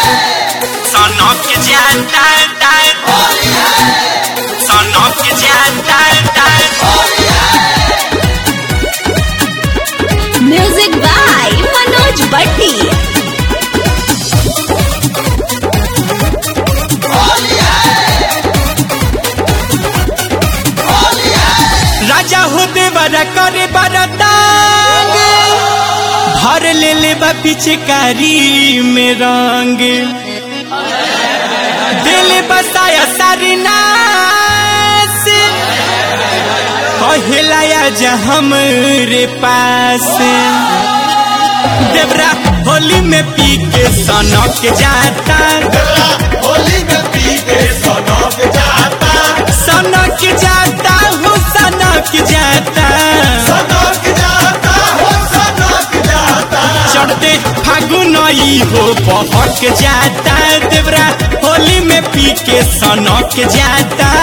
सनक जाता सनक जाता म्यूजिक बाय मनोज भट्टी राजा हो देवरा करे बरतांग भर ले ले बा पिचकारी में रंग दिल बसाया सारी नास कहलाया जा हमरे पास देवरा होली में पी के सनक जाता होली में पी के सनक जाता सनक जाता हो सनक जाता सनक जाता हो सनक जाता चढ़ते फागुन ई हो बहक जाता देवरा होली में पी के सनक जाता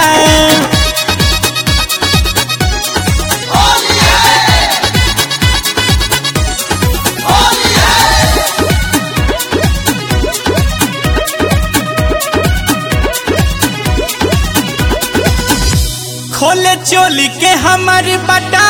खोले चोली के हमार बटा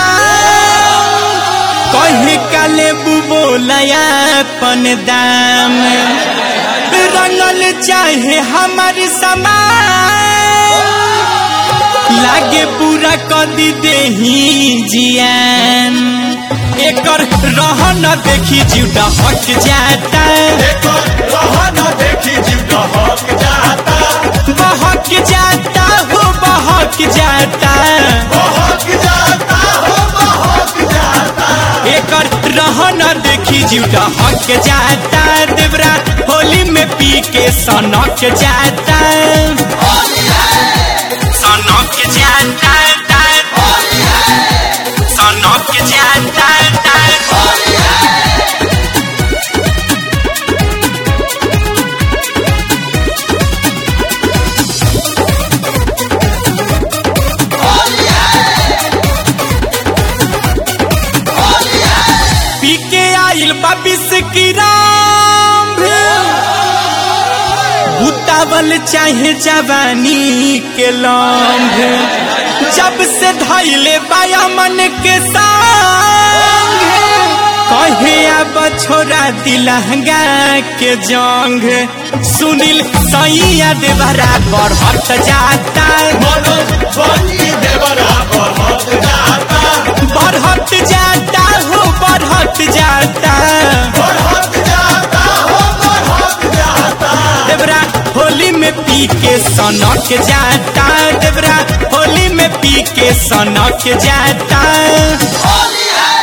कहे काले बुबो लयापन दाम रंगल चाहे हमार समान लागे पूरा कदी देही जियान एकर रहन देखी जीवटा हट जाता एकर रहन देखी जीव दहक जाता बहक जाता हो बहक जाता बहक जाता हो बहक जाता एकर रहन देखी जीवटा हक जाता देवरा होली में पी के सनक जाता सनक जाता सनक जाता पी के आइल बाबिस की राम उतावल चाहे जवानी के लम्भ जब से धैले बाया मन के संग कहे अब छोरा दिलहंगा के जंग सुनील सैया देवरा बढ़त जाता मनोज बंटी देवरा बहक जाता बढ़त जाता हो बढ़त जाता बढ़क जाता हो बढ़क जाता देवरा होली में पी के सनक जाता देवरा होली में पी के सनक जाता होली है